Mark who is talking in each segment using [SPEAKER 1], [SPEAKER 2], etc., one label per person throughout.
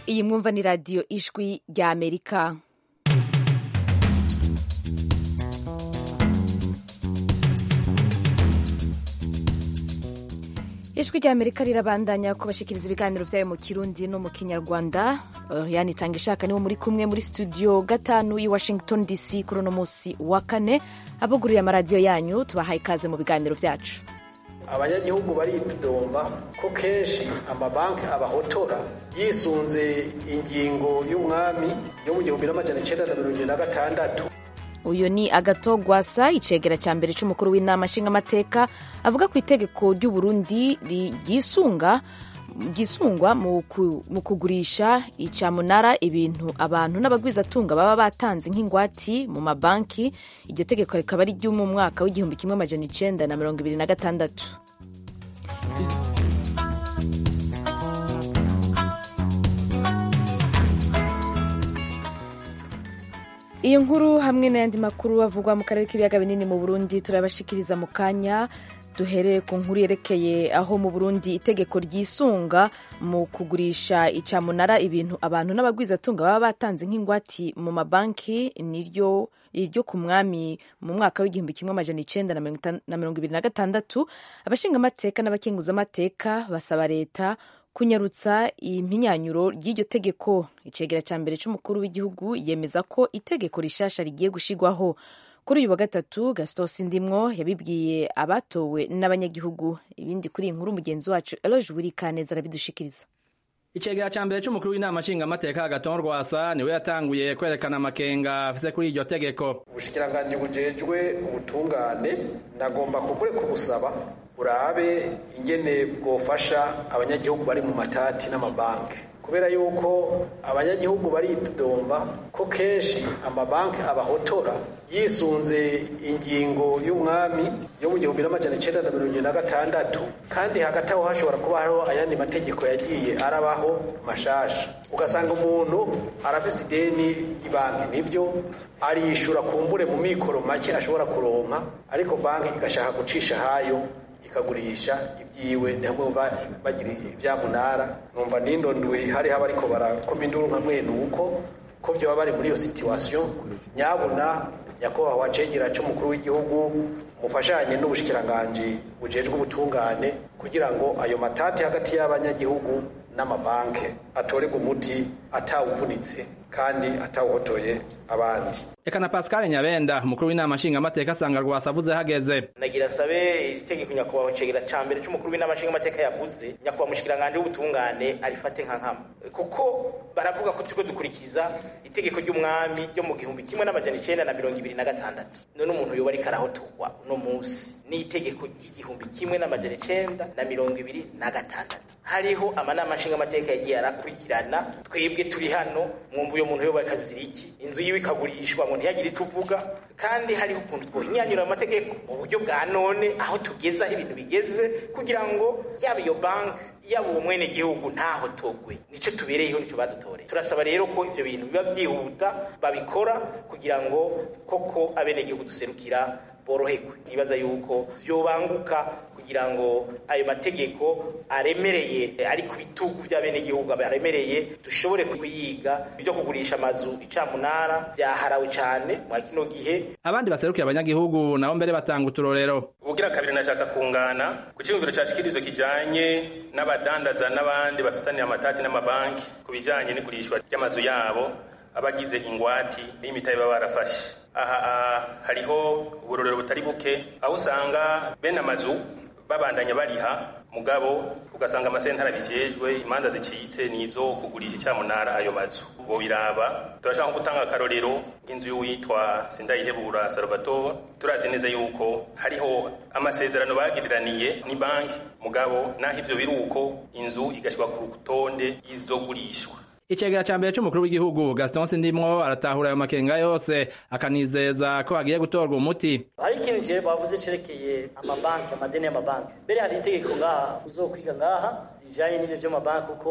[SPEAKER 1] iyi mwumva ni radiyo ijwi rya amerika ijwi rya amerika rirabandanya kubashikiriza ibiganiro vyayo mu kirundi no mu kinyarwanda uh, yanitanga ishaka niwo muri kumwe muri studio gatanu i washington dc kuri uno musi wa kane abugurira amaradiyo yanyu tubahaye ikaze mu biganiro vyacu
[SPEAKER 2] abanyagihugu baritudomba ko kenshi amabanki abahotora yisunze ingingo y'umwami yo mu gihumbi n'amajana icenda na mirongo na gatandatu
[SPEAKER 1] uyu ni agatogwasa icegera cya mbere c'umukuru w'inama nshingamateka avuga ku itegeko ry'uburundi ryisunga ryisungwa mu kugurisha icamunara ibintu abantu n'abagwizatunga baba batanze nk'ingwati mu mabanki iryo tegeko rikaba ari ryo mu mwaka w'igihumbi kimwe amajana icenda na mirongo ibiri na gatandatu iyo nkuru hamwe n'ayandi makuru avugwa mu karere k'ibiyaga binini mu burundi turabashikiriza mu kanya duhereye ku nkuru yerekeye aho mu burundi itegeko ryisunga mu kugurisha icamunara ibintu abantu n'abagwizatunga baba batanze nk'ingwati mu mabanki niryo iryo ku mwami mu mwaka w'igihumbi kimwe amajana icenda na mirongo ibiri na gatandatu abashingamateka n'abakenguzamateka basaba leta kunyarutsa impinyanyo ry'iryo tegeko icegera cya mbere c'umukuru w'igihugu yemeza ko itegeko rishasha rigiye gushigwaho kuri uyu wa gatatu gastos ndimwo yabibwiye abatowe n'abanyagihugu ibindi kuri iyi nkuru mugenzi wacu eloge wirikaneza arabidushikiriza
[SPEAKER 3] icegera ca mbere c'umukuru w'inama nshingamateka agaton rwasa niwe yatanguye kwerekana amakenga afise kuri iryo tegeko
[SPEAKER 2] ubushikiranganji bujejwe ubutungane nagomba kugure kubusaba burabe ingene bwofasha abanyagihugu bari mu matati n'amabanki kubera yuko abanyagihugu baritudomba ko kenshi amabanki abahotora yisunze ingingo y'umwami yo mu gihumbi n'amajana icenda na mirongo na gatandatu kandi hagati aho hashobora kuba hariho ayandi mategeko yagiye arabaho mashasha ugasanga umuntu arafise ideni ry'ibanki nivyo ariyishura kumbure mu mikoro make ashobora kuronka ariko banki igashaka gucisha hayo ikagurisha ibyiwe hamwe bagira ibyamunara numva nindonduwe hariho abariko barakoma induru nka mwene uko ko vyoba bari muri iyo situation nyabuna nyakubahwa cegera c'umukuru w'igihugu mufashanye n'ubushikiranganji bujejwe ubutungane kugira ngo ayo matati hagati y'abanyagihugu n'amabanke atorerwe umuti atawuvunitse kandi atawuhotoye abandi
[SPEAKER 3] eka na pascal nyabenda umukuru w'inama nshingamateka asanga rwasa avuze hageze
[SPEAKER 4] nagira nsabe itegeko nyakubahwa cegera ca mbere c'umukuru w'inama nshingamateka yavuze nyakubahwa mushikiranganje w'ubutungane arifate nka nkama kuko baravuga ko turiko dukurikiza itegeko ry'umwami ryo mu gihumbi kimwe n'amajana icenda na mirongo ibiri na gatandatu none umuntu yoba ariko arahotorwa uno munsi n'itegeko ry'igihumbi kimwe n'amajana icenda na mirongo ibiri na gatandatu hariho amanama nshingamateka yagiye arakurikirana twebwe turi hano mwumva uyo muntu yoba akazira iki inzu yiwe ikagurishwa ngo ntiyagire ico uvuga kandi hariho ukuntu twohinyanyura amategeko mu buryo bwa none aho tugeze aho ibintu bigeze kugira ngo yaba iyo banki yaba uwo mwene gihugu ntaho togwe nico tubereyeho nico badutoreye turasaba rero ko ivyo bintu biba vyihuta babikora kugira ngo koko abenegihugu duserukira boroherwe nibaza yuko yobanguka kugira ngo ayo mategeko aremereye ari ku bitugu by'abenegihugu aremereye dushobore kuyiga ibyo kugurisha amazu icamunara byaharawe cyane mwa kino gihe
[SPEAKER 3] abandi baserukiye abanyagihugu nabo mbere batanga uturorero
[SPEAKER 5] ubugira kabiri nashaka kungana ku cyumviro cashikirizo kijanye n'abadandaza n'abandi bafitaniye amatati n'amabanki ku bijanye n'igurishwa ry'amazu yabo abagize ingwati y'imitahe baba barafashe aha hariho uburorero butari buke aho usanga bene amazu babandanya bariha mugabo ugasanga amasentara bijejwe imanza zicitse nizo kugurisha icamunara ayo mazu bo biraba turashaka gutanga akarorero nk'inzu y'uwitwa sindayihebura salvatore turazi neza yuko hariho amasezerano bagiriraniye ni banki mugabo naho ivyo biri uko inzu igashirwa ku rutonde y'izogurishwa
[SPEAKER 3] icegera ca mbere c'umukuru w'igihugu gaston sindimwo aratahura ayo makenga yose akanizeza ko hagiye gutorwa umuti
[SPEAKER 6] hari ikintu je bavuze cerekeye amabanki amadeni y'amabanki mbere hari itegeko ngaha uzokwiga ngaha rijanye n'ivyo vy'amabanki kuko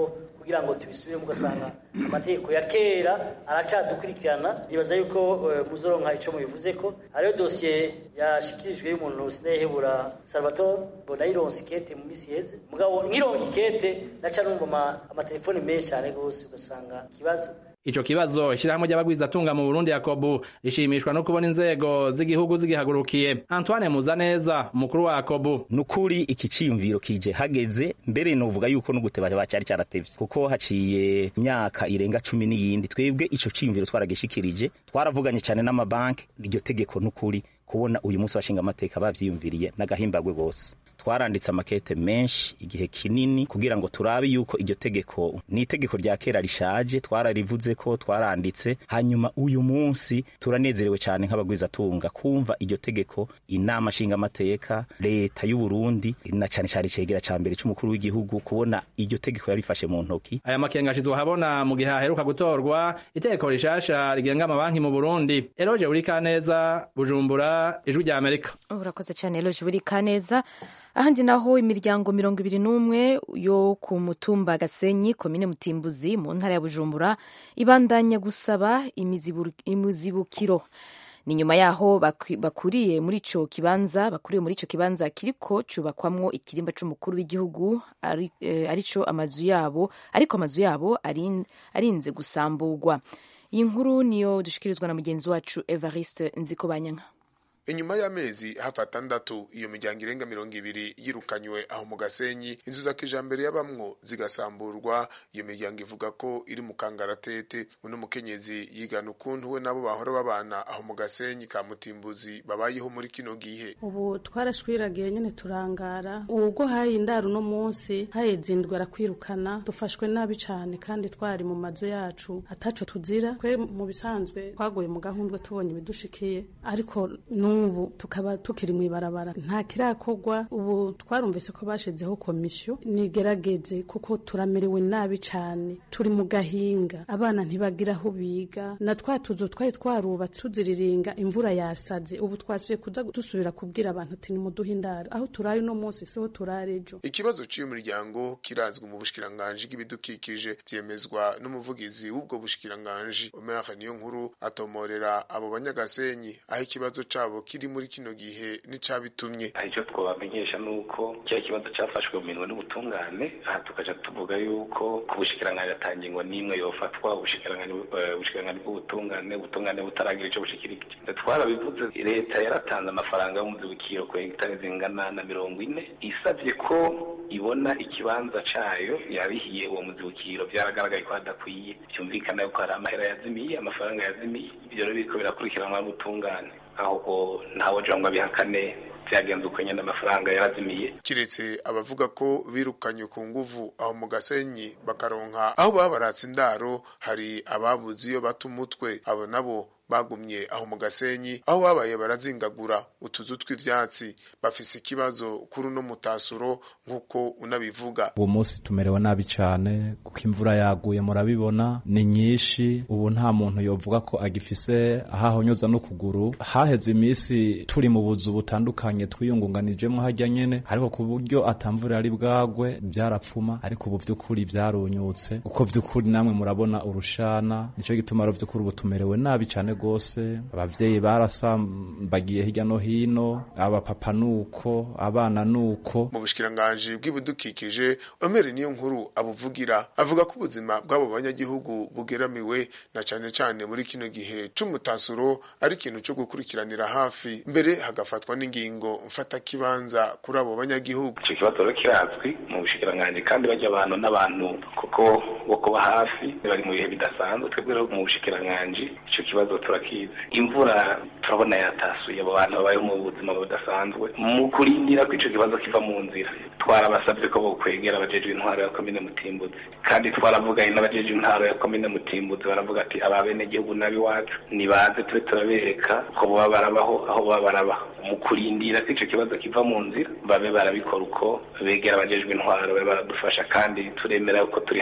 [SPEAKER 6] kugira ngo tubisubiremo ugasanga amategeko ya kera aracadukurikirana nibaza yuko eh, muzoronka ico mubivuze ko hariyo dosiye yashikirijwe y'umuntu sinehebura salvatore bonayironse ikete mu misi yeze mugabo nkironka ikete naca numva ama- amatelefoni menshi cane gose ugasanga ikibazo
[SPEAKER 3] Ico kibazo ishirahamwe ry'abagwizatunga mu Burundi Yakobu rishimishwa no kubona inzego z'igihugu zigihagurukiye. Antoine Muzaneza, umukuru wa Yakobu,
[SPEAKER 7] nukuri iki ciyumviro kije hageze mbere novuga yuko n'uguteba bacari caratevye kuko haciye imyaka irenga cumi n'iyindi twebwe ico ciyumviro twaragishikirije twaravuganye cane n'amabanki iryo tegeko nukuri kubona uyu munsi bashinga amateka bavyiyumviriye n'agahimbagwe gose twaranditse amakete menshi igihe kinini kugira ngo turabe yuko iryo tegeko ni itegeko rya kera rishaje twararivuze ko twaranditse hanyuma uyu munsi turanezerewe cyane nk'abagwizatunga kumva iryo tegeko inama nshingamateka leta y'u Burundi na cyane cyane cegera ca mbere c'umukuru w'igihugu kubona iryo tegeko yarifashe mu ntoki
[SPEAKER 3] aya makenga ashizwe habona mu gihe haheruka gutorwa itegeko rishasha rigenga amabanki mu Burundi. Eloge Urikaneza, Bujumbura, Ijwi rya Amerika.
[SPEAKER 1] urakoze cyane Eloge buri kaneza ahandi naho imiryango mirongo ibiri n'umwe yo ku mutumba gasenyi komine mutimbuzi mu ntara ya bujumbura ibandanya gusaba imizibu- imizibukiro ni nyuma yaho bakwi- bakuriye muri ico kibanza bakuriye muri ico kibanza kiriko cubakwamwo ikirimba c'umukuru w'igihugu ari, eh, arico amazu yabo ariko amazu yabo arin- arinze gusamburwa iyi nkuru niyo dushikirizwa na mugenzi wacu evariste nzikobanyanka
[SPEAKER 8] inyuma y'amezi hafi atandatu iyo miryango irenga mirongo ibiri yirukanywe aho mu gasenyi inzu za kijambere y'abamwo zigasamburwa iyo miryango ivuga ko iri mu kangaratete uno mukenyezi yigana ukuntu we nabo bahora babana aho mu gasenyi ka mutimbuzi babayeho muri kino gihe
[SPEAKER 9] ubu twarashwiragiye nyine turangara ubwo haye indaro uno munsi haheze indwi arakwirukana dufashwe nabi cyane kandi twari mu mazu yacu ataco tuzira twe mu bisanzwe twaguye mu gahundwe tubonye ibidushikiye ariko n'ubu tukaba tukiri mu ibarabara nta kirakorwa ubu twarumvise ko bashizeho komisiyo nigerageze kuko turamerewe nabi cyane turi mu gahinga abana ntibagira aho biga na twa tuzu twari twarubatse tuziriringa imvura yasaze ubu twasubiye kuza dusubira kubwira abantu ati nimuduhe indaro aho turaye uno munsi siho turare ejo
[SPEAKER 8] ikibazo cy'uyu muryango kirazwi mu bushikiranganji bw'ibidukikije vyemezwa n'umuvugizi w'ubwo bushikiranganji Omer niyo nkuru atomorera abo banyagasenyi aho ikibazo cabo kiri muri kino gihe n'icabitumye
[SPEAKER 10] icyo twabamenyesha ni uko kiriya kibazo cyafashwe mu minwe n'ubutungane aha tukaja tuvuga yuko ku bushikiranganji ata ngingo n'imwe yofatwa ubushikiranganji eh, ubushikiranganji bw'ubutungane ubutungane butaragira ico bushikirije twarabivuze leta yaratanze amafaranga y'umuzibukiro ku hegitari zingana na mirongo ine isavye ko ibona ikibanza cayo yabihiye uwo muzibukiro vyaragaragaye ko hadakwiye vyumvikana yuko hari amahera yazimiye amafaranga yazimiye ivyo rero biriko birakurikiranwa n'ubutungane ahubwo ntawe jangwa bihakane vyagenze uko nyene amafaranga yarazimiye
[SPEAKER 8] kiretse abavuga ko birukanywe ku nguvu aho mu gasenyi bakaronka aho baba baratse indaro hari ababuze iyo bata umutwe abo nabo bagumye aho mu gasenyi aho babaye barazingagura utuzu tw'ivyatsi bafise ikibazo kuri uno mutasuro nk'uko unabivuga
[SPEAKER 11] uwo munsi tumerewe nabi cyane kuko imvura yaguye murabibona ni nyinshi ubu nta muntu yovuga ko agifise aho ahonyoza n'ukuguru haheze iminsi turi mu buzu butandukanye twiyungunganijemo hajya nyene ariko ku buryo atamvura yari bwagwe byarapfuma ariko ubu vy'ukuri vyarunyutse kuko vy'ukuri namwe murabona urushana nico gituma rero vy'ukuri ubu tumerewe nabi cyane gose abavyeyi barasambagiye hirya no hino abapapa nuko abana nuko
[SPEAKER 8] mu bushikiranganji bw'ibidukikije Omer niyo nkuru abuvugira avuga ko ubuzima bw'abo banyagihugu bugeramiwe na cane cane muri kino gihe c'umutasuro ari ikintu co gukurikiranira hafi mbere hagafatwa n'ingingo mfata kibanza kuri abo banyagihugu
[SPEAKER 10] ico kibazo rero kirazwi mu bushikiranganji kandi bajya abantu n'abantu kuko bo kuba hafi bari mu bihe bidasanzwe twebwe rero mu bushikiranganji ico kibazo turakizi imvura turabona yatasuye abo bantu babayeho mu buzima budasanzwe mu kurindira ko ico kibazo kiva mu nzira twarabasabye ko bokwegera abajejwe intwaro ya komine mutimbuzi kandi twaravuganye n'abajejwe intwaro ya komine mutimbuzi baravuga ati aba bene gihugu n'abiwacu nibaze tube turabereka ko boba barabaho aho boba barabaho mu kurindira ko ico kibazo kiva mu nzira babe barabikora uko begera abajejwe intwaro babe baradufasha kandi turemera ko turi hafi yabo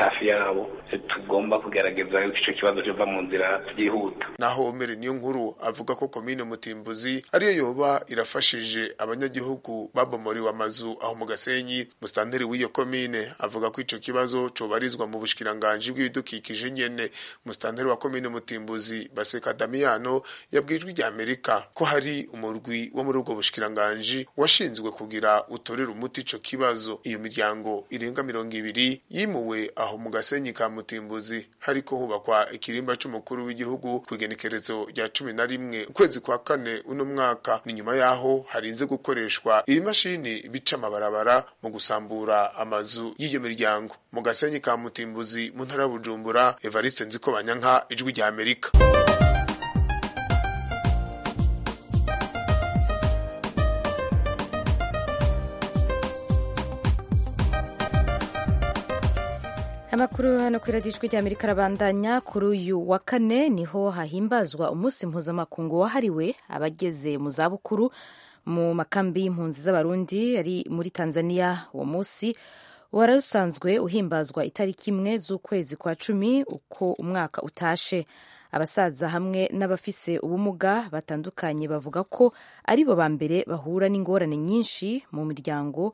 [SPEAKER 10] zabo tugomba kugerageza yuko ico kibazo kiva mu nzira byihuta
[SPEAKER 8] naho Omeri niyo nkuru avuga ko komine Mutimbuzi ariyo yoba irafashije abanyagihugu babomoriwe amazu aho mu Gasenyi mustanteri w'iyo komine avuga ko ico kibazo cobarizwa mu bushikiranganje bw'ibidukikije nyene mustanteri wa komine Mutimbuzi Baseka Damiano yabwijwe rya Amerika ko hari umurwi wo muri ubwo bushikiranganje washinzwe kugira utorera umuti ico kibazo iyo miryango irenga mirongo ibiri yimuwe aho mu Gasenyi ka Mutimbuzi hariko hubakwa ikirimba c'umukuru w'igihugu kw'igenekerezo rya cumi na rimwe ukwezi kwa kane uno mwaka ni nyuma yaho harinze gukoreshwa ibimashini bica amabarabara mu gusambura amazu y'iyo miryango mu Gasenyi ka Mutimbuzi mu ntara ya Bujumbura Evariste Nzikobanyanka ijwi rya Amerika
[SPEAKER 1] amakuru hano ku iradijwi rya amerika arabandanya kuri uyu wa kane niho hahimbazwa umunsi mpuzamakungu wahariwe abageze mu zabukuru mu makambi y'impunzi z'abarundi ari muri tanzania uwo munsi wari usanzwe uhimbazwa itariki imwe z'ukwezi kwa cumi uko umwaka utashe abasaza hamwe n'abafise ubumuga batandukanye bavuga ko ari bo ba mbere bahura n'ingorane nyinshi mu miryango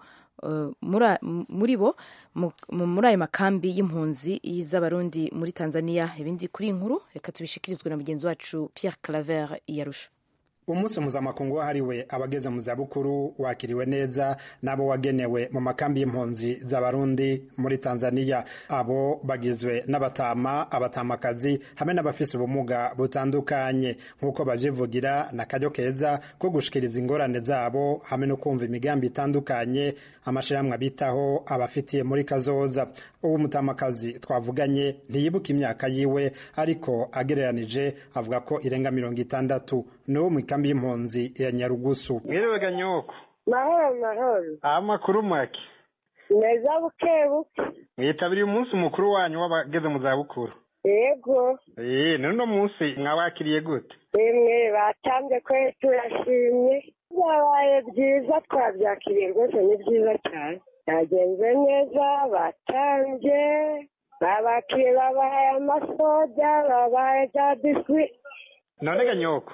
[SPEAKER 1] muri bo muri ayo makambi y'impunzi z'abarundi muri tanzania ibindi kuri iyi nkuru reka tubishikirizwe na mugenzi wacu pierre claver yarusha
[SPEAKER 12] umunsi mpuzamakungu wahariwe abageze mu zabukuru wakiriwe neza n'abo wagenewe mu makambi y'impunzi z'abarundi muri tanzania abo bagizwe n'abatama abatamakazi hamwe n'abafise ubumuga butandukanye nk'uko bavyivugira na karyo keza ko gushikiriza ingorane zabo hamwe no kumva imigambi itandukanye amashirahamwe abitaho abafitiye muri kazoza ubu mutamakazi twavuganye ntiyibuka imyaka yiwe ariko agereranije avuga ko irenga mirongo itandatu n'uwo mu ikambi y'impunzi ya nyarugusu
[SPEAKER 13] mwiriwe ganyoko
[SPEAKER 14] mahoro mahoro
[SPEAKER 13] amakuru make
[SPEAKER 14] meza buke buke
[SPEAKER 13] mwitabiriye umunsi mukuru wanyu w'abageze mu zabukuru
[SPEAKER 14] yego
[SPEAKER 13] ee none uno munsi mwawakiriye gute
[SPEAKER 14] rimwe batanze ko turashimye byabaye byiza twabyakiriye rwose ni byiza cyane byagenze neza batanze babakiriye babahaye amasoda babahaye za biswi
[SPEAKER 13] none ganyoko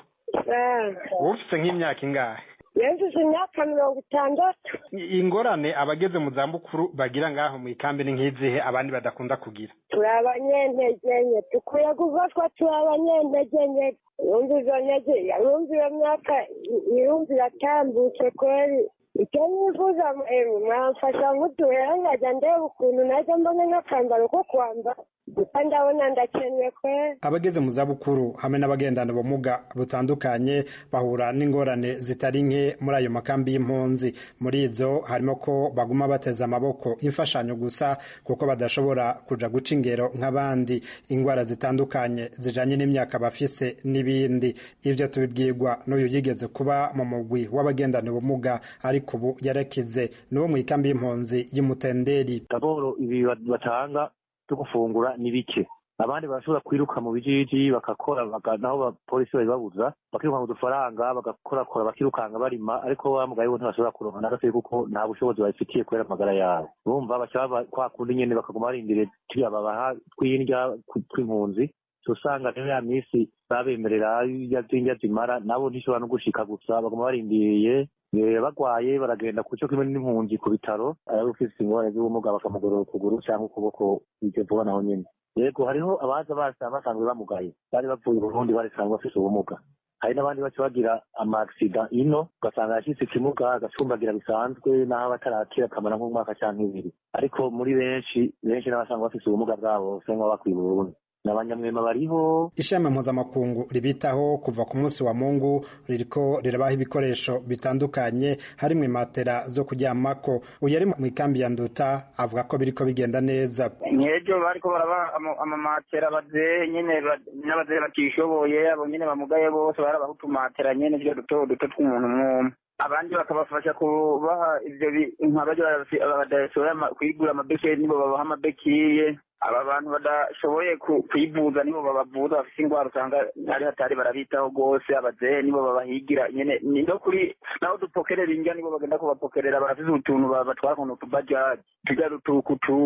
[SPEAKER 13] wowe ufite nk'imyaka ingahe
[SPEAKER 14] yejeje imyaka mirongo itandatu
[SPEAKER 13] ingorane abageze mu zabukuru bagira ngaho mu ikambi ni nk'izihe abandi badakunda kugira
[SPEAKER 14] turi abanyentege nke dukwiye gufatwa turi abanyentege nke yumva izo ntege yumva iyo myaka yumva iratambutse kweri icyo nifuza mwamfasha nk'uduhera nkajya ndeba ukuntu najya mbona n'akambaro ko kwambara gusa ndabona ndakeneye kwe
[SPEAKER 12] abageze mu zabukuru hamwe n'abagendana ubumuga butandukanye bahura n'ingorane zitari nke muri ayo makambi y'impunzi muri izo harimo ko baguma bateze amaboko imfashanyo gusa kuko badashobora kuja guca ingero nk'abandi ingwara zitandukanye zijanye n'imyaka bafise n'ibindi ivyo tubibwirwa n'uyu yigeze kuba mu mugwi w'abagendana ubumuga ariko ubu yarakize n'uwo mu ikambi y'impunzi y'umutenderi
[SPEAKER 15] daboro ibi batanga byo gufungura ni bike abandi barashobora kwiruka mu bijiji bagakora naho abapolisi babibabuza bakiruka mu dufaranga bagakorakora bakirukanga barima ariko wa mugabe bo ntibashobora kuronka na gatoya kuko nta bushobozi babifitiye kubera amagara yabo bumva baca kwa kundi nyene bakaguma barindiriye turiya babaha tw'indya tw'impunzi usanga rero ya minsi babemerera indya zimara nabo ntishobora no gushika gusa baguma barindiriye bagwaye baragenda ku cyo kimwe n'impunzi ku bitaro ari ufite ingorane z'ubumuga bakamugorora ukuguru cyangwa ukuboko ibyo vuba naho nyine yego hariho abaza basanzwe bamugaye bari bavuye Burundi barisanzwe bafite ubumuga hari n'abandi baca bagira amagisida ino ugasanga yashyitse ikimuga agacumbagira bisanzwe n'aho batarakira akamara nk'umwaka cyangwa ibiri ariko muri benshi benshi n'abasanga bafite ubumuga bwabo basa nk'aho bakwiye Burundi n'abanyamwema bariho
[SPEAKER 12] ishami mpuzamakungu ribitaho kuva ku munsi wa mungu ririko rirabaha ibikoresho bitandukanye harimwo imatera zo kuryamako uyu ari mu ikambi ya nduta avuga ko biriko bigenda neza
[SPEAKER 16] nkejo bariko baraba amamatera abazehe nyene n'abazehe batishoboye abo nyene bamugaye bose barabaha utumatera nyene vyo duto duto tw'umuntu mwumwe abandi bakabafasha kubaha ivyo nkabaja badashoboye kwigura amabekeri nibo babaha amabekiye aba bantu badashoboye kwivuza nibo babavuza bafite indwara usanga ari hatari barabitaho rwose abazehe nibo babahigira nyene no kuri naho dupokerera indya nibo bagenda kubapokerera barafise utuntu batwara kuntu tubajaji tujya dutukutuku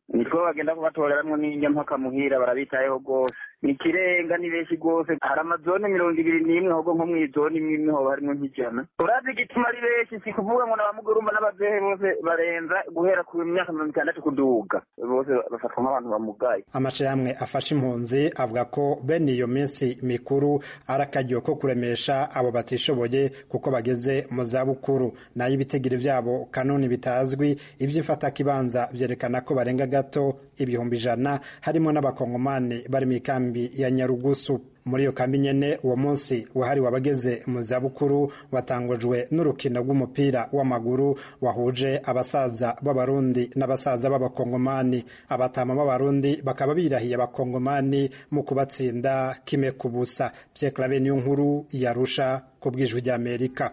[SPEAKER 16] nitwo bagenda kubatoreramwo n'indya mpaka muhira barabitayeho rwose ni ikirenga ni benshi rwose hari amazone mirongo ibiri n'imwe ahubwo nko mw'izone imwe imwe hoba harimwo nk'ijana urazi igituma ari benshi si kuvuga ngo n'abamugurumba n'abazehe bose barenza guhera ku myaka mirongo itandatu kuduga bose bafatwa nk'abantu bamugaye
[SPEAKER 12] amashirahamwe afasha impunzi avuga ko bene iyo minsi mikuru ari akaryo ko kuremesha abo batishoboye kuko bageze mu zabukuru nayo ibitigiri vyabo kanoni bitazwi ivy'imfatakibanza vyerekana ko barenga gato ibihumbi ijana harimo n'abakongomani bari mw'ikambi ya nyarugusu muri iyo kambi nyene uwo munsi wahariwe abageze mu zabukuru watangujwe n'urukino rw'umupira w'amaguru wahuje abasaza b'abarundi n'abasaza b'abakongomani abatama b'abarundi bakaba birahiye abakongomani mu kubatsinda kime ku busa Pierre Claver niyo nkuru yarusha ku bwijwi ry'Amerika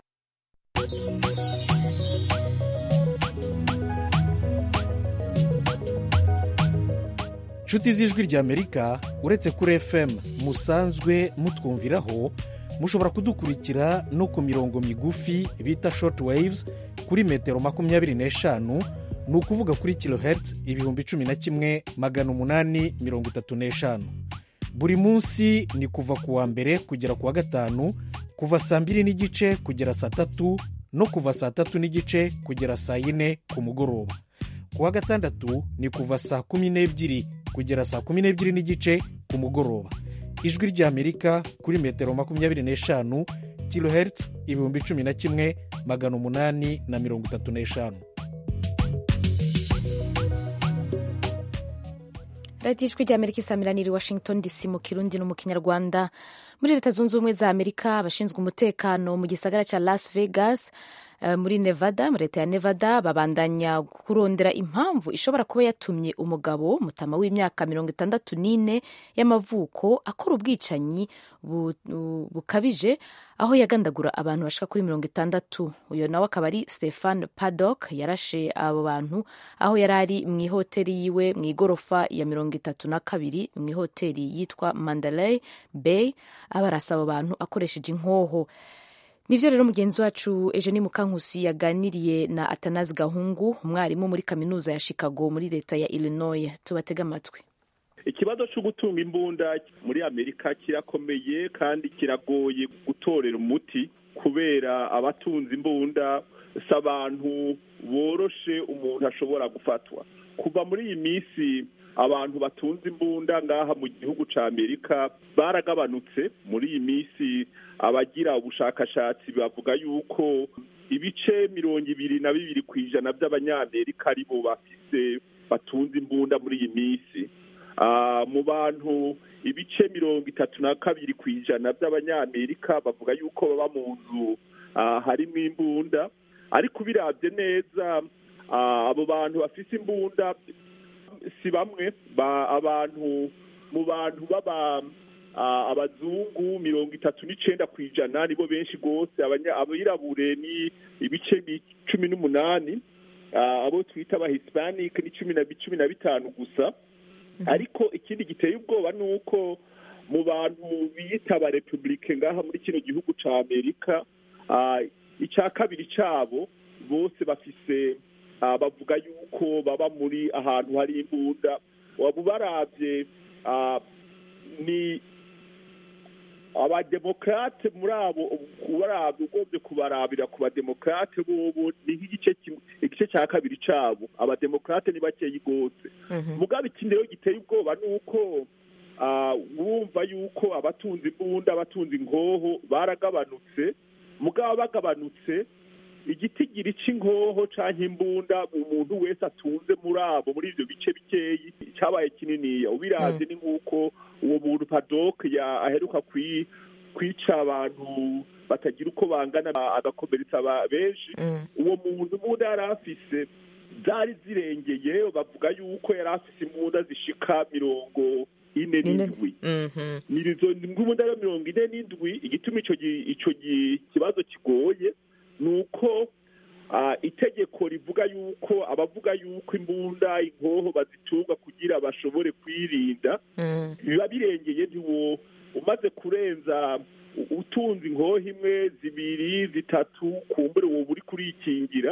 [SPEAKER 17] inshuti z'ijwi ry'amerika uretse kuri fm musanzwe mutwumviraho mushobora kudukurikira no ku mirongo migufi bita short waves kuri metero makumyabiri n'eshanu ni ukuvuga kuri kilohertz ibihumbi cumi na kimwe magana umunani mirongo itatu n'eshanu buri munsi ni kuva ku wa mbere kugera ku wa gatanu kuva saa mbiri n'igice kugera saa tatu no kuva saa tatu n'igice kugera saa yine ku mugoroba ku wa gatandatu ni kuva saa kumi n'ebyiri kugera saa kumi n'ebyiri n'igice ku mugoroba ijwi ry'amerika kuri metero makumyabiri n'eshanu kilohertz ibihumbi cumi na kimwe magana umunani na mirongo itatu n'eshanu
[SPEAKER 1] radiyo ijwi ry'amerika isamiraniye i washington dc mu kirundi no mu kinyarwanda muri leta zunze ubumwe za amerika abashinzwe umutekano mu gisagara cya las vegas muri nevada muri leta ya nevada babandanya kurondera impamvu ishobora kuba yatumye umugabo mutama w'imyaka mirongo itandatu n'ine y'amavuko akora ubwicanyi bukabije aho yagandagura abantu bashika kuri mirongo itandatu uyu nawe akaba ari stefan paddock yarashe abo bantu aho yari ari mu ihoteli yiwe mu igorofa ya mirongo itatu na kabiri mu ihoteli yitwa mandalay bay aba arasaba abo bantu akoresheje inkoho nibyo rero mugenzi wacu Eugenie Mukankusi yaganiriye na Atanazi Gahungu umwarimu muri kaminuza ya Chicago muri leta ya Illinois tubatega amatwi
[SPEAKER 18] ikibazo cyo gutunga imbunda muri amerika kirakomeye kandi kiragoye gutorera umuti kubera abatunze imbunda si abantu boroshe umuntu ashobora gufatwa kuva muri iyi minsi abantu batunze imbunda ngaha mu gihugu cya amerika baragabanutse muri iyi minsi abagira ubushakashatsi bavuga yuko ibice mirongo ibiri na bibiri ku ijana by'abanyamerika aribo bafise batunze imbunda muri iyi minsi mu bantu ibice mirongo itatu na kabiri ku ijana by'abanyamerika bavuga yuko baba mu nzu harimo imbunda ariko ubirabye neza abo bantu bafite imbunda si bamwe abantu mu bantu baba abazungu mirongo itatu n'icenda ku ijana nibo benshi rwose abirabure ni ibice cumi n'umunani abo twita aba hispanic ni cumi na bitanu gusa ariko ikindi giteye ubwoba ni uko mu bantu biyita aba repubulike ngaha muri kino gihugu ca amerika icya kabiri cabo bose bafise bavuga yuko baba muri ahantu hari imbunda waba ubarabye ni abademokrate muri abo ubarabye ugombye kubarabira ku bademokrate bobo ni nk'igice igice cya kabiri cabo abademokrate ni bakeyi rwose mugabe ikindi rero giteye ubwoba ni uko wumva yuko abatunze imbunda abatunze ingoho baragabanutse mugabo bagabanutse igitigiri c'inkoho canke imbunda umuntu wese atunze muri abo muri ivyo bice bikeyi cabaye kininiya ubiravye ni nk'uko uwo muntu padok aheruka kwica abantu batagira uko bangana agakomeretsa benshi uwo muntu imbunda yari afise zari zirengeye bavuga yuko yari afise imbunda zishika mirongo ine n'indwi izo imbunda rero mirongo ine n'indwi igituma ico kibazo kigoye ni uko itegeko rivuga yuko abavuga yuko imbunda inkoho bazitunga kugira bashobore kwirinda biba birengeye ntiwo umaze kurenza utunze inkoho imwe zibiri zitatu kumbure wowe uri kurikingira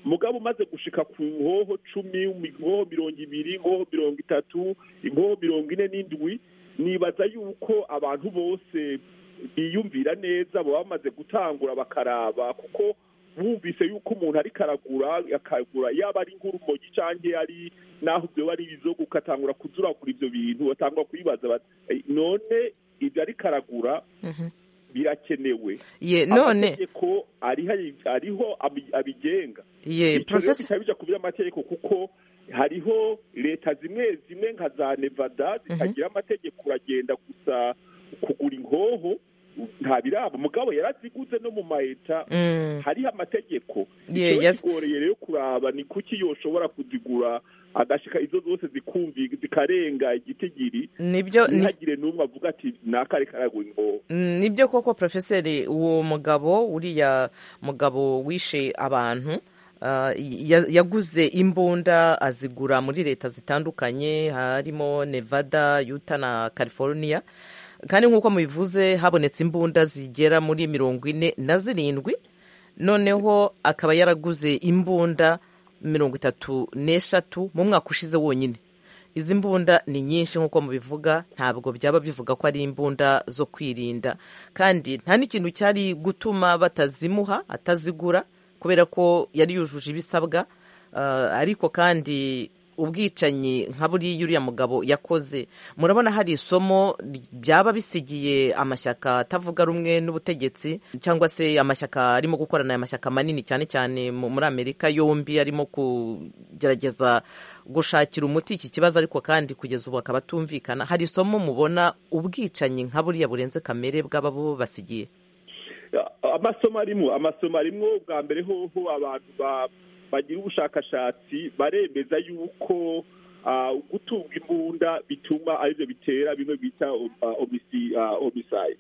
[SPEAKER 18] mugabo umaze gushika ku nkoho cumi inkoho mirongo ibiri inkoho mirongo itatu inkoho mirongo ine n'indwi nibaza yuko abantu bose biyumvira neza baba bamaze gutangura bakaraba kuko bumvise yuko umuntu ariko aragura akagura yaba ari nk'urumogi cyangwa ari naho byoba ari ibizoga ugatangura kuzuragura ibyo bintu batangura kubibaza bati "Eh, none ibyo ariko aragura birakenewe
[SPEAKER 19] Ye, none-
[SPEAKER 18] amategeko ariho ariho abi- abigenga
[SPEAKER 19] Ye,
[SPEAKER 18] Ico rero
[SPEAKER 19] Professor-
[SPEAKER 18] bitaba bija ku by'amategeko kuko hariho leta zimwe zimwe nka za nevada zitagira amategeko uragenda gusa kugura inkoho nta biraba mugabo yaraziguze no mu maeta
[SPEAKER 19] Mm.
[SPEAKER 18] hariho amategeko
[SPEAKER 19] Ye,
[SPEAKER 18] ikiba
[SPEAKER 19] yes.
[SPEAKER 18] kigoreye rero kuraba ni kuki yoshobora kuzigura agashika izo zose zikumvi zikarenga igitigiri
[SPEAKER 19] Nibyo- ni-
[SPEAKER 18] ntihagire n'umwe avuga ati nakare karagura inkoho
[SPEAKER 19] Mm, nibyo koko profeseri uwo mugabo uriya mugabo wishe abantu ah, ya- yaguze imbunda azigura muri leta zitandukanye harimo nevada utah na california kandi nk'uko mubivuze habonetse imbunda zigera muri mirongo ine na zirindwi noneho akaba yaraguze imbunda mirongo itatu n'eshatu mu mwaka ushize wonyine izi mbunda ni nyinshi nk'uko mubivuga ntabwo byaba bivuga ko ari imbunda zo kwirinda kandi nta n'ikintu cyari gutuma batazimuha atazigura kubera ko yari yujuje ibisabwa Ah, ariko kandi ubwicanyi nka buriya uriya mugabo yakoze murabona hari isomo byaba bisigiye amashyaka atavuga rumwe n'ubutegetsi cyangwa se amashyaka arimo gukorana aya mashyaka manini cyane cyane mu- muri amerika yombi arimo kugerageza gushakira umuti iki kibazo ariko kandi kugeza ubu akaba atumvikana hari isomo mubona ubwicanyi nka buriya burenze kamere bwaba bubasigiye
[SPEAKER 18] amasomo arimo amasomo arimo bwa mbere hoho abantu ba- bagira ubushakashatsi baremeza yuko ah, gutunga imbunda bituma aribyo bitera bimwe bita omiside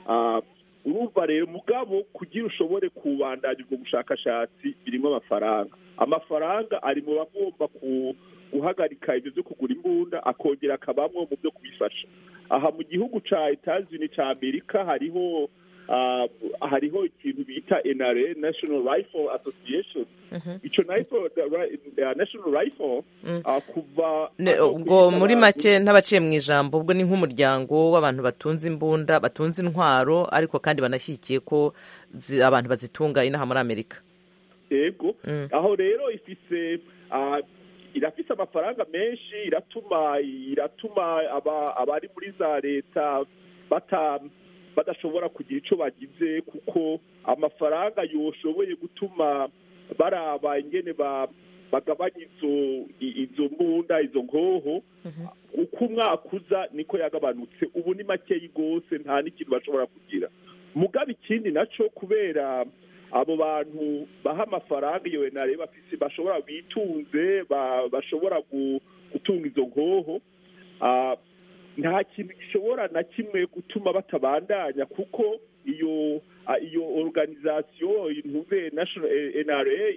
[SPEAKER 18] urumva rero mugabo kugira ushobore kubandanya ubwo bushakashatsi birimo amafaranga amafaranga ari mu bagomba ku- guhagarika ibyo byo kugura imbunda akongera akabamwo mu byo kubifasha aha mu gihugu ca etazini ca amerika hariho ah, hariho ikintu bita NRA National Rifle Association ico rifle the ri- uh, National Rifle ah, kuva
[SPEAKER 19] Ne-
[SPEAKER 18] hano
[SPEAKER 19] ubwo
[SPEAKER 18] ku
[SPEAKER 19] muri
[SPEAKER 18] isi
[SPEAKER 19] make ntabaciye mu ijambo ubwo ni nk'umuryango w'abantu batunze imbunda batunze intwaro ariko kandi banashyigikiye ko zi- abantu bazitunga inaha muri amerika
[SPEAKER 18] yego aho rero ifise ah, irafise amafaranga menshi iratuma iratuma aba- abari muri za leta bata badashobora kugira ico bagize kuko amafaranga yoshoboye gutuma baraba ingene ba bagabanya izo i- izo mbunda izo nkoho uko umwaka uza niko yagabanutse ubu ni makeyi rwose nta n'ikintu bashobora kugira mugaba ikindi naco kubera abo bantu baha amafaranga iyo enare bafise bashobora bitunze ba- bashobora gu- gutunga izo nkoho ah, nta kintu gishobora na kimwe gutuma batabandanya kuko iyo ah, iyo organisation intuve national eh, NRA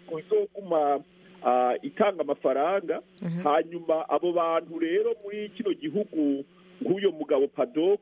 [SPEAKER 18] izoguma ah, itanga amafaranga hanyuma abo bantu rero muri kino gihugu nk'uyo mugabo padok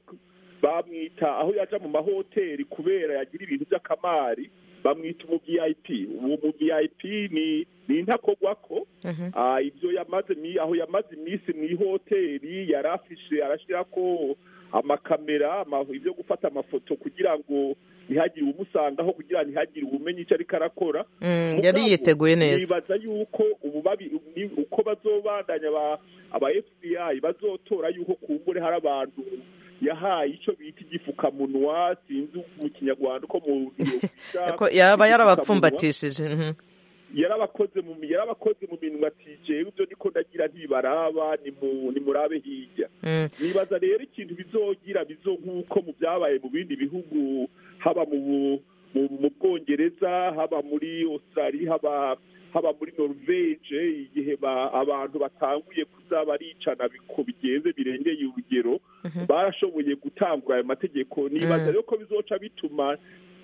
[SPEAKER 18] bamwita aho yaja mu mahoteli kubera yagira ibintu by'akamari bamwita umu vip uwo mu vip ni ni intakogwako Ah, ibyo yamaze mi- aho yamaze iminsi mu ihoteli yari afishe arashyirako amakamera ama- ibyo gufata amafoto kugira ngo ntihagire uwumusangaho kugira ngo ntihagire uwumenya icyo ariko arakora
[SPEAKER 19] Mm,
[SPEAKER 18] Mugabo,
[SPEAKER 19] yari yiteguye neza.
[SPEAKER 18] nibaza yuko ubu babi ni- uko bazobandanya aba- aba fbi bazotora yuko kumbure hari abantu yahaye icyo bita igifukamunwa sinzi mu kinyarwanda uko mu
[SPEAKER 19] Ko yaba yarabapfumbatishije mhm.
[SPEAKER 18] yarabakoze mu yarabakoze mu minwa ati jewe ibyo niko ndagira ntibaraba ni mu ni murabe hirya
[SPEAKER 19] Mm.
[SPEAKER 18] nibaza rero ikintu bizogira bizo nk'uko mu byabaye mu bindi bihugu haba mu Bu- mu mu bwongereza haba muri australia haba haba muri norvege igihe ba- abantu batanguye kuza baricana biko bigenze birengeye urugero barashoboye gutangura ayo mategeko nibaza rero ko bizoca bituma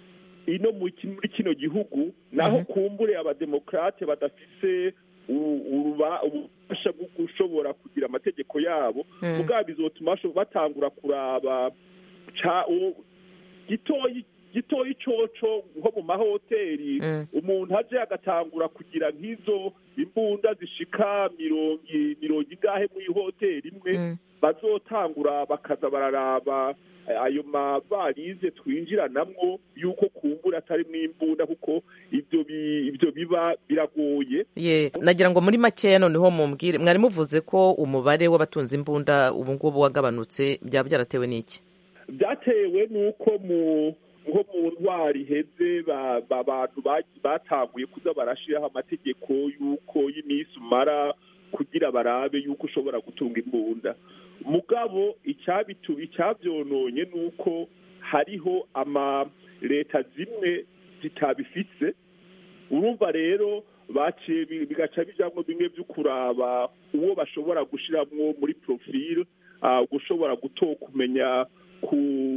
[SPEAKER 18] ino mu ki- muri kino gihugu naho kumbure abademokrate badafise u- uruba- ububasha bwo gushobora kugira amategeko yabo
[SPEAKER 19] Mm.
[SPEAKER 18] mugabo bizotuma basho- batangura kuraba ca- u- gitoyi gitoyi coco nko mu mahoteli umuntu aje agatangura kugira nk'izo imbunda zishika mirongo i- mirongo ingahe mu ihoteli imwe bazotangura bakaza bararaba eh, ayo mavarize twinjiranamwo yuko kumbura atari imbunda kuko ivyo bi- ivyo biba biragoye
[SPEAKER 19] ye nagira ngo muri makeya noneho mumbwire mwari muvuze ko umubare w'abatunze imbunda ubu ngubu wagabanutse byaba byaratewe n'iki
[SPEAKER 18] byatewe n'uko mu nko mu ntwari iheze ba- ba- abantu ba- batanguye kuza barashiraho amategeko y'uko y'iminsi umara kugira barabe y'uko ushobora gutunga imbunda mugabo icyabitu icyabyononye ni uko hariho ama leta zimwe zitabifise urumva rero baciye bi- bigaca bijamwo bimwe byo kuraba uwo bashobora gushiramwo muri profile ah, gushobora guto kumenya ku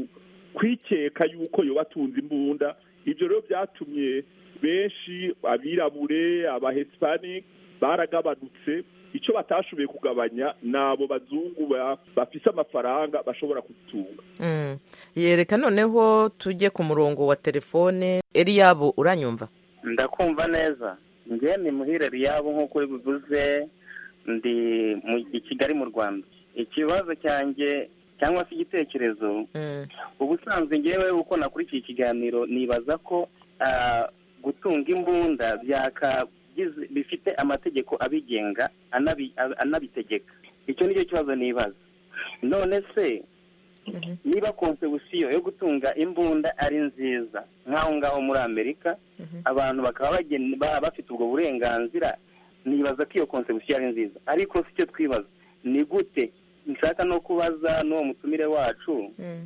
[SPEAKER 18] kwikeka yuko yoba atunze imbunda ibyo rero byatumye benshi abirabure abahispanic baragabanutse icyo batashoboye kugabanya ni abo bazungu ba- bafise amafaranga bashobora kuzitunga
[SPEAKER 19] Mm. yereka noneho tujye ku murongo wa telefone eliyabo uranyumva
[SPEAKER 20] ndakumva neza njye ni muhire riyabo nk'uko uri bivuze ndi mu i kigali mu rwanda ikibazo cyanjye cyangwa se igitekerezo ubusanzwe ngewe uko nakurikiye ikiganiro nibaza ko ah, gutunga imbunda byakagize bifite amategeko abigenga anabi- anabitegeka icyo nicyo kibazo nibaza none se niba konsebusiyo yo gutunga imbunda ari nziza nk'aho ngaho muri amerika abantu bakaba bageni- ba- bafite ubwo burenganzira nibaza ko iyo konsebusiyo ari nziza ariko si cyo twibaza ni gute nshaka no kubaza n'uwo mutumire wacu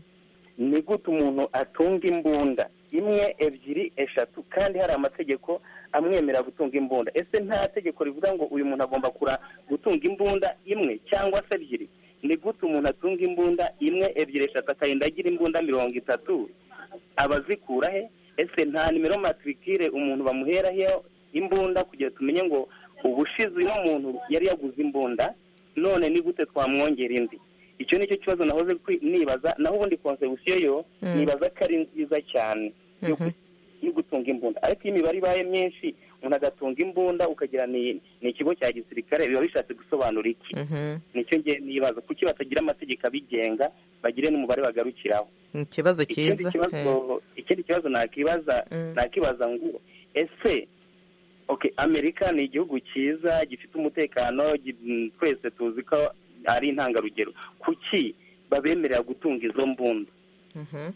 [SPEAKER 20] ni gute umuntu atunga imbunda imwe ebyiri eshatu kandi hari amategeko amwemerera gutunga imbunda ese nta tegeko rivuga ngo uyu muntu agomba kura gutunga imbunda imwe cyangwa se ebyiri ni gute umuntu atunga imbunda imwe ebyiri eshatu akarinda agira imbunda mirongo itatu abazikura he ese nta nimero matrikire umuntu bamuheraho imbunda kugira tumenye ngo ubushize uno muntu yari yaguze imbunda none ni gute twamwongera indi icyo nicyo kibazo nahoze kwi- nibaza naho ubundi konsebusiyo yo
[SPEAKER 19] Mm.
[SPEAKER 20] nibaza ko ari nziza cyane yo gu- yo gutunga imbunda ariko iyo imibare ibaye myinshi umuntu agatunga imbunda ukagira ni ni ikigo cya gisirikare biba bishatse gusobanura iki nicyo ngiye nibaza kuki batagira amategeko abigenga bagire n'umubare bagarukiraho
[SPEAKER 19] ikibazo
[SPEAKER 20] ikindi
[SPEAKER 19] cyiza
[SPEAKER 20] kibazo ikindi kibazo nakibaza nakibaza ngo ese okay amerika ni igihugu cyiza gifite umutekano gi- mm, twese tuzi ko ari intangarugero kuki babemerera gutunga izo mbunda
[SPEAKER 19] Mhm.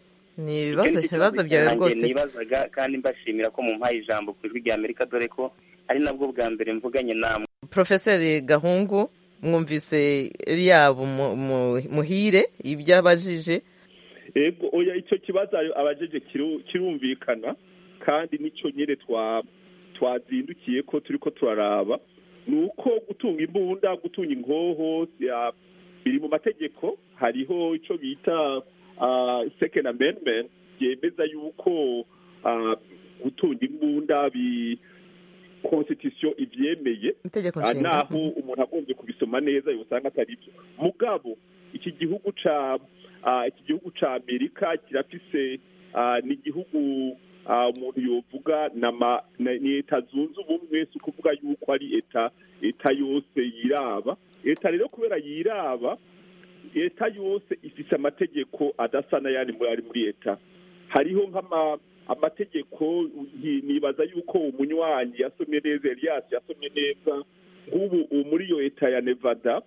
[SPEAKER 19] ni
[SPEAKER 20] Icyo
[SPEAKER 19] ibibazo
[SPEAKER 20] nicyo
[SPEAKER 19] ibibazo
[SPEAKER 20] kibazo
[SPEAKER 19] byawe
[SPEAKER 20] cyanjye
[SPEAKER 19] rwose
[SPEAKER 20] nibazaga kandi mbashimira ko mumpaye ijambo ku ijwi rya amerika dore ko ari nabwo bwa mbere mvuganye namwe
[SPEAKER 19] porofeseri gahungu mwumvise eliyabo mu- mu- muhire ibyo abajije
[SPEAKER 18] ego oya icyo kibazo ayo abajeje kiru- kirumvikana kandi nicyo nyine twa twazindukiye ko turi ko turaraba ni uko gutunga imbunda gutunga inkoho ya- biri mu mategeko hariho icyo bita ah, second amendment yemeza yuko ah, gutunga imbunda bi constitution ivyemeye
[SPEAKER 19] Itegeko
[SPEAKER 18] Ah,
[SPEAKER 19] nshinga.
[SPEAKER 18] naho umuntu agombye kubisoma neza yosanga atari byo mugabo iki gihugu ca ah, iki gihugu ca amerika kirafise ah, ni igihugu ah, umuntu yovuga nama- na- ni leta zunze ubumwe si ukuvuga yuko ari leta leta yose yiraba leta rero kubera yiraba leta yose ifise amategeko adasa n'ayandi muri ari muri leta hariho nk'ama amategeko nki- nibaza yuko umunywanyi yasomye neza Elias yasomye neza nk'ubu ubu muri iyo leta ya Nevada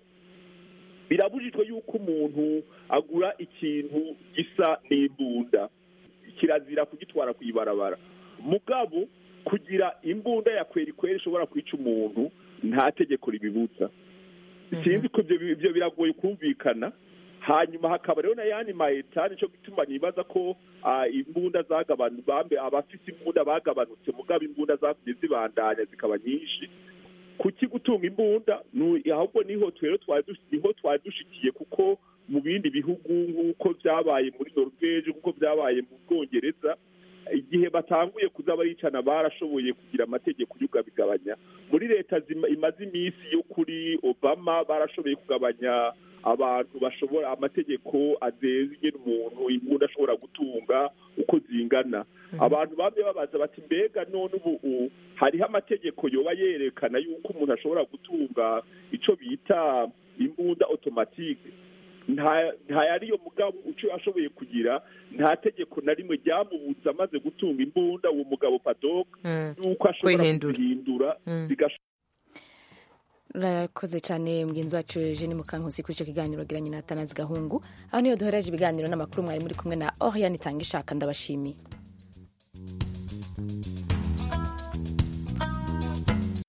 [SPEAKER 18] birabujijwe yuko umuntu agura ikintu gisa n'imbunda kirazira kugitwara ku ibarabara mugabo kugira imbunda ya kweri kweri ishobora kwica umuntu nta tegeko ribibuza sinzi ko ibyo ibyo biragoye kumvikana hanyuma hakaba rero n'ayandi ma leta nicyo gituma nibaza ko ah, imbunda zagabanutse bambe abafite imbunda bagabanutse mugabo imbunda zakumye zibandanya zikaba nyinshi kuki gutunga imbunda nu- ahubwo niho twero twari dush- niho twari dushikiye kuko mu bindi bihugu nk'uko byabaye muri norvege nk'uko byabaye mu bwongereza igihe batanguye kuza baricana barashoboye kugira amategeko y'ugabigabanya muri leta zima- imaze iminsi yo kuri obama barashoboye kugabanya abantu bashobora amategeko azenze ingene umuntu imbunda ashobora gutunga uko zingana abantu bamwe babaza bati mbega none ubu u- hariho amategeko yoba yerekana yuko umuntu ashobora gutunga ico bita imbunda automatique nta nta yariyo mugabo uco ashoboye kugira nta tegeko na rimwe ryamubuza amaze gutunga imbunda uwo mugabo padok yuko ashobora
[SPEAKER 19] Kwihindura.
[SPEAKER 18] kuzihindura
[SPEAKER 19] Mm.
[SPEAKER 18] zigash-
[SPEAKER 1] urakoze cyane mugenzi wacu Eugene Mukankusi kuri icyo kiganiro giranye na Atanazi Gahungu aho niyo duhereje ibiganiro n'amakuru mwari muri kumwe na Oriane Itanga ishaka ndabashimiye